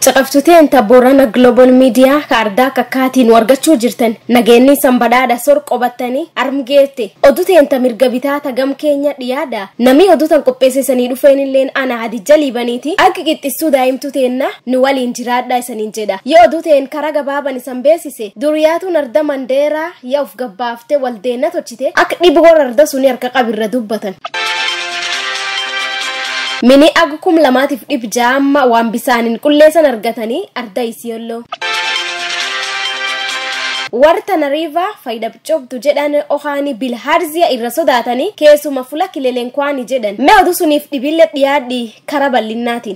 Caqabtuteen Boorana Global Miidiyaa kaardaa kakkaatiin argachuu jirtan nageenyi sanbadaadha sor qobattanii armgeette oduteen mirga bitaa tagam keenya dhiyaadha namni oduutan qopheessisanii dhufeen illeen ana hadijja liibaniiti akka qixxissuu daa'imtu teenna nu waliin jiraadha isaniin jedha yoo oduuteen kara gabaaban isan beesise duriyaatuun arda mandeeraa yaa of gabbaaftee waldeenna tochite akka dhiboo arda suni harka qabirra dubbatan. mini agu kum lamaatiif dhib jaamma waan bisaaniin qulleessan argatanii arda isiyolloo warta nariiva faayida cobdu jedhan ohaani bilhaarziya irra sodaatanii keessuma fula kilelenkwaani jedhan mee oduu suniif dhibille dhiyaadhi kara bal'innaatiin.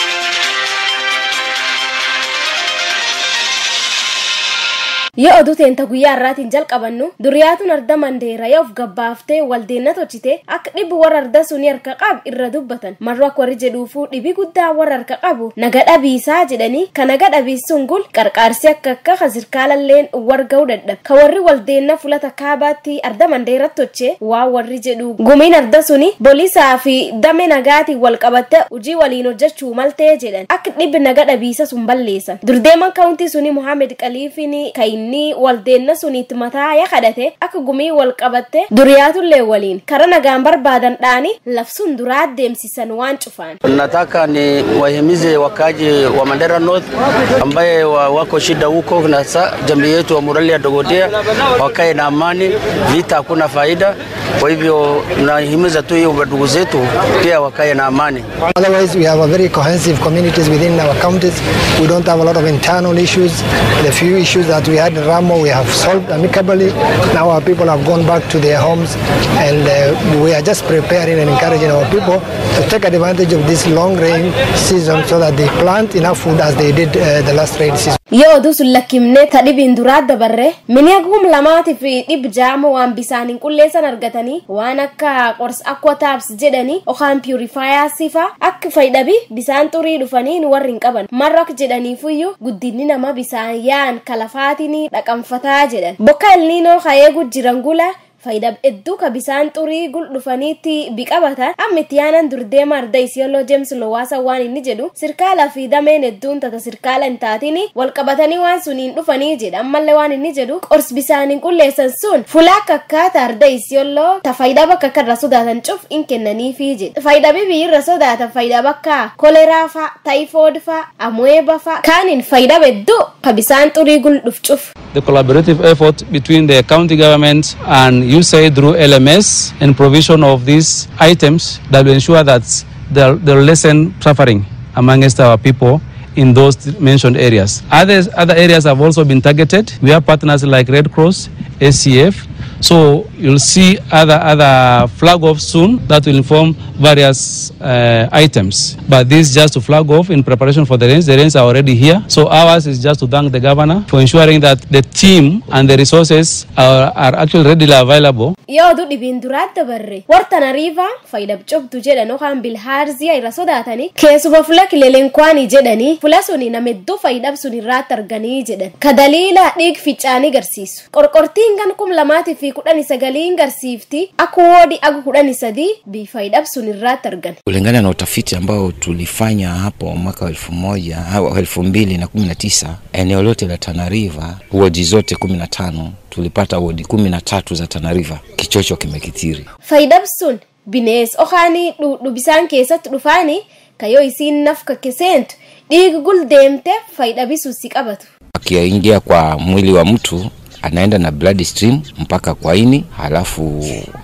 yoo oduu teenta guyyaa irraatiin jalqabannu duriyaatuun arda mandeera yoo of gabbaaftee waldeenna tochite akka dhibbi warra arda sunii harka qabu irra dubbatan marroo akka warri jedhuufuu dhibi guddaa warra harka qabu naga dhabiisaa jedhanii ka naga dhabiisuun gul qarqaarsi akka akka ka sirkaalalleen warga'uu dadhab ka warri waldeenna fulata kaabaatti arda mandeera toche waa warri jedhu gumiin arda suni boolisaa fi dame nagaatiin wal qabatte hojii waliin hojjechuu maltee jedhan akka dhibbi naga dhabiisa sun balleessan durdeeman kaawuntii suni muhammed qaliifiin kayin inni waldeenna suniitti mataa ya kadhate akka gumii wal qabatte duriyaatullee waliin kara nagaan barbaadan dhaani lafsun duraa deemsisan waan cufaan. Nataka ni wahimize wakaji wa Mandera North ambaye wa wako shida huko na sa jamii yetu wa Murali ya Dogodea wakae na amani, vita hakuna faida. Kwa hivyo nahimiza tu hiyo ndugu zetu pia wakae na amani. Otherwise, we have a very cohesive communities within our counties. We don't have a lot of internal issues. The few issues that we had in Ramo, we have solved amicably. Now our people have gone back to their homes, and uh, we are just preparing and encouraging our people to take advantage of this long rain season so that they plant enough food as they did uh, the last rain season. yoo oduu sun lakkifne ta dhibiin duraa dabarre mini agum lamaatiif dhib jaama waan bisaaniin qulleessan argatanii waan akka qors aqua taabs jedhanii okaan purifaayasiifa akka fayyadabi bisaan xurii dhufanii nu warri hin qaban marrak jedhaniifuyyuu guddinni nama bisaan yaa'an kalafaatiin dhaqanfataa jedhan bokka elniinoo kayeegu jiran gula faayida hedduu ka bisaan xurii gul dhufaniitti biqabatan amma itti yaanan durdeema arda isiyolloo jeems lowaasa waan inni jedhu sirkaala fi dameen hedduun tata sirkaala hin taatiin wal qabatanii waan suniin dhufanii jedha ammallee waan inni jedhu qors bisaaniin qulleessan sun fulaa kakkaata arda isiyolloo ta faayida bakka akka irra sodaatan cuf in kennaniifi jedha faayida bibii irra sodaatan faayida bakka koleraa fa taayifood fa amueeba fa kaaniin faayida hedduu ka bisaan xurii gul dhuf cuf. The collaborative effort between the county government and USAID through LMS and provision of these items that will ensure that they'll, they'll lessen suffering amongst our people in those mentioned areas. Others, other areas have also been targeted. We have partners like Red Cross, SCF. So you'll see other other flag off soon that will inform various uh, items. But this is just to flag off in preparation for the rains. The rains are already here. So ours is just to thank the governor for ensuring that the team and the resources are, are actually readily available. yoo oduu dhibiin duraa dabarre wartana riivaa faayida cobdu jedhan yookaan bilhaarziyaa irra sodaatanii keessuma fula kilelenkwaanii jedhanii fula suni nama hedduu faayidab sun irraatti arganii jedhan ka daliila dhiig ficaanii garsiisu qorqortiin gan kum lamaatii fi kudhani sagaliin garsiifti akka woodi agu kudhani sadii bi faayidab sun irraatti argan. Kulingana na utafiti ambao tulifanya hapo mwaka wa elfu moja au elfu mbili na kumi na tisa eneo lote la Tana River wodi zote kumi na tano tulipata wodi kumi na tatu za Tana River kichocho kimekithiri. Faayidab sun binees okaanii bisaan keessatti dhufaanii kayoo isiin naf kakkeseentu dhiiga gul deemte faayidabisuu si qabatu. Akiingia kwa mwili wa mtu anaenda na blood stream mpaka kwa ini, halafu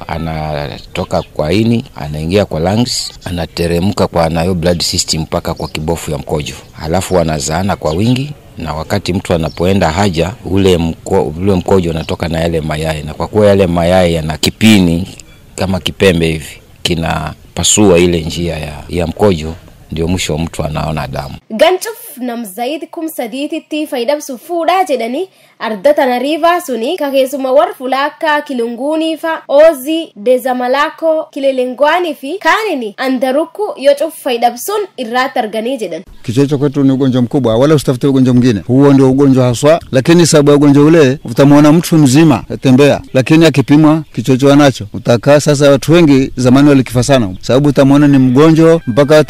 anatoka kwa ini anaingia kwa lungs, anateremka kwa nayo blood system mpaka kwa kibofu ya mkojo, halafu wanazaana kwa wingi na wakati mtu anapoenda haja ule, mko, ule mkojo unatoka na yale mayai, na kwa kuwa yale mayai yana kipini kama kipembe hivi kinapasua ile njia ya, ya mkojo ndio mwisho mtu anaona damu. Gancuf nam zayid kum sadiititti fayyadamsu fuudhaa jedhanii arda tana riivaa suni ka keessuma warra fulaa akka kilunguunii fa oozii deezamalaakoo kilelengwaanii fi kaanini andarukku yoo cuf fayyadamsuun irraatti arganii jedhan. Kichocho kwetu ni ugonjwa mkubwa, wala usitafute ugonjwa mwingine. Huo ndio ugonjwa haswa, lakini sababu ya ugonjwa ule utamwona mtu mzima atembea, lakini akipimwa kichocho anacho utakaa. Sasa watu wengi zamani walikifa sana, sababu utamwona ni mgonjwa mpaka ataambiwa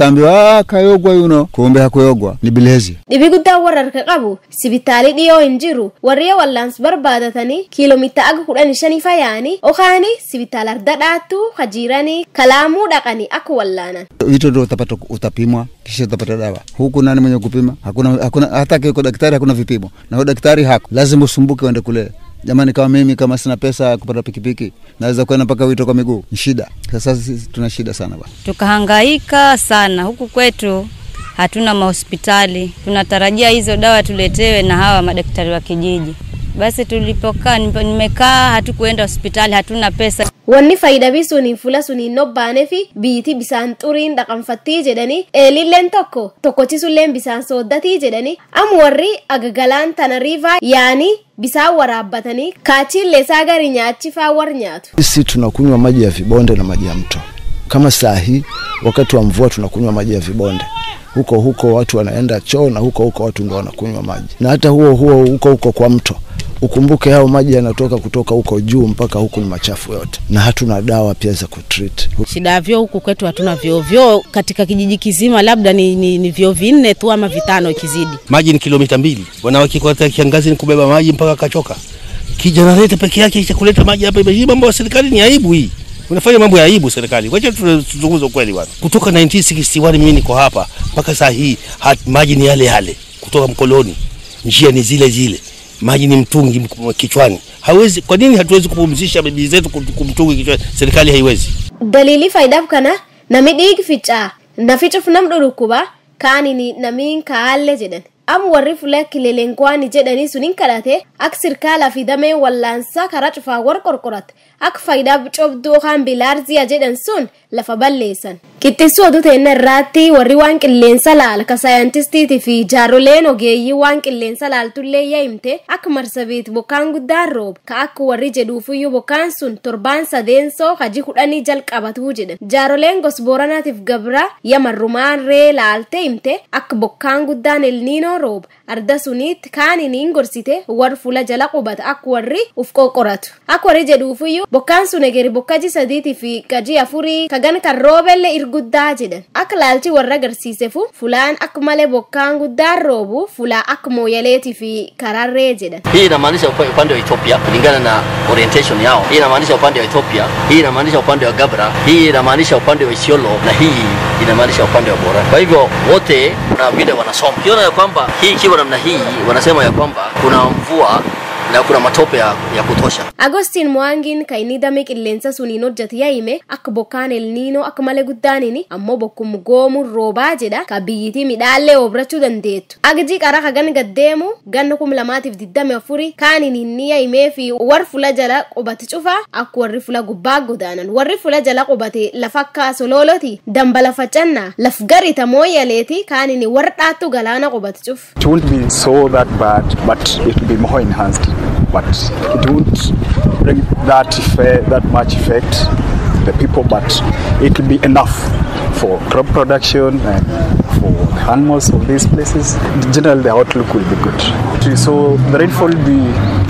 kaa kayogwa yuno kumbe hakuyogwa ni bilhezi dhibi guddaan warra harka qabu sibitaalii dhiyoo hin jiru warri wallaans barbaadatanii kiiloomeetira aga kudhanii shanii fayaanii okaani sibitaala arda dhaattu hajiiranii kalaamuu dhaqanii akka wallaanan hito ndo utapata utapimwa kisha utapata dawa huku nani mwenye kupima hakuna, hakuna hata kiko daktari hakuna vipimo na huyo daktari hako lazima usumbuke uende kule jamani kama mimi kama sina pesa ya kupata pikipiki naweza kwenda mpaka wito kwa miguu ni shida sasa sisi tuna shida sana bwana tukahangaika sana huku kwetu hatuna mahospitali tunatarajia hizo dawa tuletewe na hawa madaktari wa kijiji basi tulipokaa nipo- nimekaa hatukuenda hospitali hatuna pesa wanni fayyidabii suniin fula suniin nobbaanee fi biitii bisaan xuriin dhaqanfattii jedhanii eelilleen tokko tokkochisulleen bisaan sooddatii jedhanii am warri agagalaan tana riivaa yaanii bisaan waraabbatanii kaachiilleesaa gari nyaachifaa war nyaatu Sisi tunakunywa maji ya vibonde na maji ya mto. Kama saa hii wakati wa mvua tunakunywa maji ya vibonde. Huko huko watu wanaenda choo na huko huko watu ndo wanakunywa maji, na hata huo huo huko huko kwa mto. Ukumbuke hao maji yanatoka kutoka huko juu mpaka huku ni machafu yote, na hatuna dawa pia za kutreat. Shida ya vyoo huku kwetu hatuna vyoo. Vyoo katika kijiji kizima labda ni, ni, ni vyoo vinne tu ama vitano ikizidi. maji ni kilomita mbili, wanawake kwa kiangazi ni kubeba maji mpaka kachoka. Kijenereta peke yake cha kuleta maji hapa, hii mambo ya serikali ni aibu hii. Unafanya mambo ya aibu serikali. Wacha tu- tuzungumze ukweli bwana. Kutoka 1961 mimi niko hapa mpaka saa hii hat, maji ni yale yale kutoka mkoloni, njia ni zile zile, maji ni mtungi mk- kichwani. Hawezi, kwa nini hatuwezi kupumzisha bibi zetu kum- kumtungi kichwani? Serikali haiwezi. daliilii faayidaaf kana nami dhiigi ficaa nafi cufnam dhudhukkuba kaanini namiin kaalle jedhan am warri fula kileleenkwaani jedhanii suniin kadhate ak sirkaalaa fi damee wallaansaa karaa cufaa war qorqorat ak faayidaaf cobduu kaan bilaarziya jedhan sun lafa balleessan qixxissuu oduu ta'inna irraatti warri waan qilleensa laal ka saayintistiitii fi jaaroleen ogeeyyii waan qilleensa laaltullee yaa'imte akka marsabiit bokkaan guddaan roob ka akka warri jedhuufiyyuu bokkaan sun torbaan sadeensoo haji kudhanii jalqabatuu jedhan jaaroleen gos booranaatiif gabra yamarrumaan ree laalte himte akka bokkaan guddaan elniinoo roob arda suniitti kaaniniin gorsite war fula jala qubata akka warri uf qoqqoratu akka warri jedhuufiyyuu bokkaan sun egeri bokkaji sadiitii fi gaji afurii kagan kan roobelle irguddaa jedhan akka laalchi warra agarsiisefu fulaan akka malee bokkaan guddaan roobu fulaa akka mooyaleetii fi kararree jedhan Hii inamaanisha upa- upande wa Ethiopia kulingana na orientation yao. Hii inamaanisha upande wa Ethiopia, hii inamaanisha upande wa Gabra, hii inamaanisha upande wa Isiolo na hii inamaanisha upande wa Bora. Kwa hivyo wote kuna vile wanasoma. Ukiona ya kwamba hii ikiwa namna hii, wanasema ya kwamba kuna mvua na kuna matope ya, ya kutosha. agostiin mo'aangiin kan inni damee qilleensa suniin hojjate yaa'ime akka bokkaan elniinoo akka malee guddaanini ammoo bokkum goomuun roobaa jedha ka biyyitii midhaallee obrachuu dandeettu agji qara kagan gaddeemu ganna kum lamaatiif diddame afuri kaanin inni yaa'imee fi war fula jala qubate cufa akka warri fula gubbaa godaanan warri fula jala qubate lafa akka sololoti dambala facannaa laf garita mooyyaleeti kaanini war dhaattu galaana qubate cuf It won't be so that bad, but it will be more enhanced. But it won't bring that effect, that much effect to the people, but it will be enough for crop production and for animals of these places. Generally, the outlook will be good. So the rainfall will be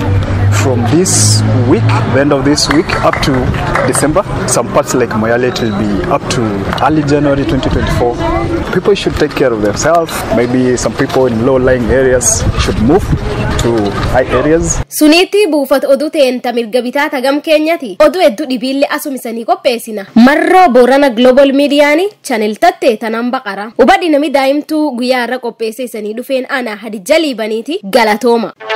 from this week, the end of this week, up to December. Some parts like Moyale it will be up to early January 2024. People should take care of themselves. Maybe some people in low-lying areas should move to high areas. suniitti buufata oduu ta'een mirga bitaa tagam keenyati oduu hedduu dhibiillee asumisanii qopheessina marroo boorana global miidiyaanii chanel tatte tanan baqara hubadhi nami daa'imtuu guyyaa irra qopheesse isanii dhufeen ana hadijja liibaniiti galatooma